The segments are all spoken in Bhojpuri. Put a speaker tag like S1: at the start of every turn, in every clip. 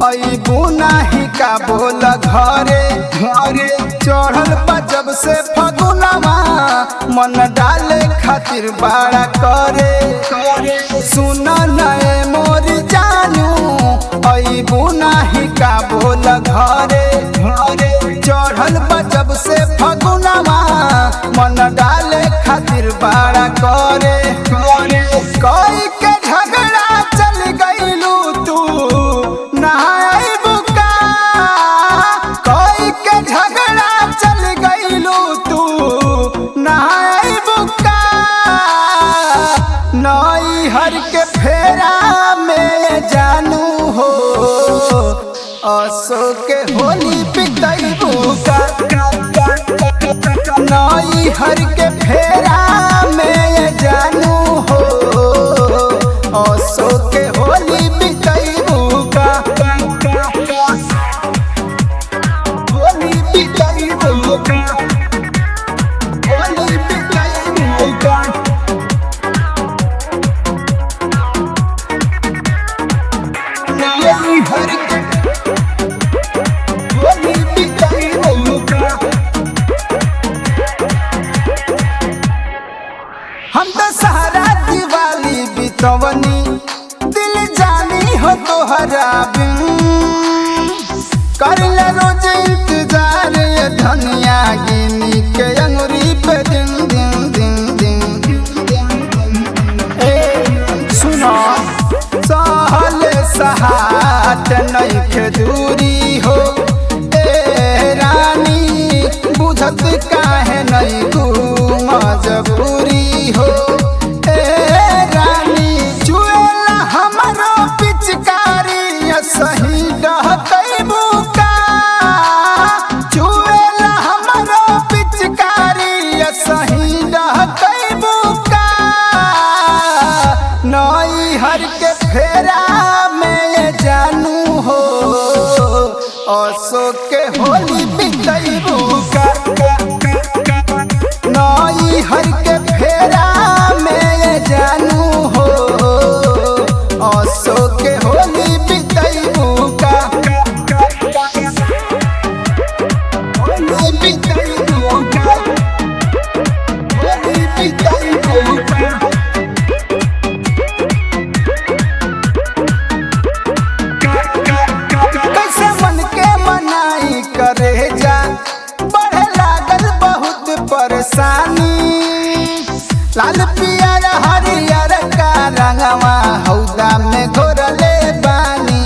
S1: अबू नाही का बोल घरे घरे चढ़ल बा जब से फगुनवा मन डाले खातिर बड़ा करे करे सुन नए मोर जानू अबू नाही का बोल घरे घरे चढ़ल बा जब से फगुनवा मन डाले खातिर बड़ा करे करे कोई के झगड़ा चल गईलू तू नहाई बुका कोई के झगड़ा चल गईलू तू नहाई बुका नई हर के फेरा में जानू हो असो के होली पितई बुका नई हर के फेरा में जानू हो असो के होली बितई बुका होली बितई बुका होली बितई बुका नई हर के होली बितई बुका हम तो सहारा दिवाली बितवनी दिल जानी हो तोहरा बिन कर ले रोज इंतजार ये धनिया गिनी के अंगुरी पे दिन दिन दिन दिन ए सुनो सहले सहात नहीं के दूरी हो ए रानी बुझत काहे नहीं तू मजबूरी हो ए रानी चुएला हमरो पिचकारी सही डहतई बुका चुएला हमरो पिचकारी सही डहतई बुका नई हर के फेरा में जानू हो असो के होली बितई बुका नई हर के फेरा में जानू हो असो के होली बितई बुका होली बितई बुका होली बितई बुका कैसे मन के मनाई करे जा बढ़े लागल बहुत परेशानी लाल पियर हरियर का रंगवा हौदा में घोरले बानी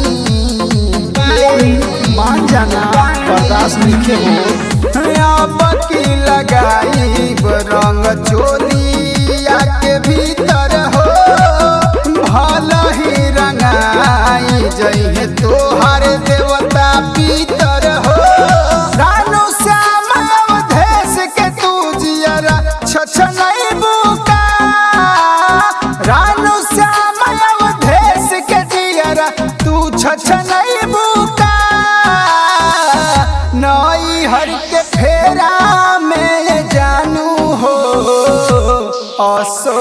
S1: मान जाना बर्दाश्त लिखे हो अब की लगाई रंग चोलिया के भीतर हो भल ही रंगाई जइहे तोहर देवता पीतर हो रानू श्याम अवधेश के तू जियरा छछनई बुका रानू श्याम अवधेश के जियरा तू छछनई बुका नई हर के फेरा में जानू हो असो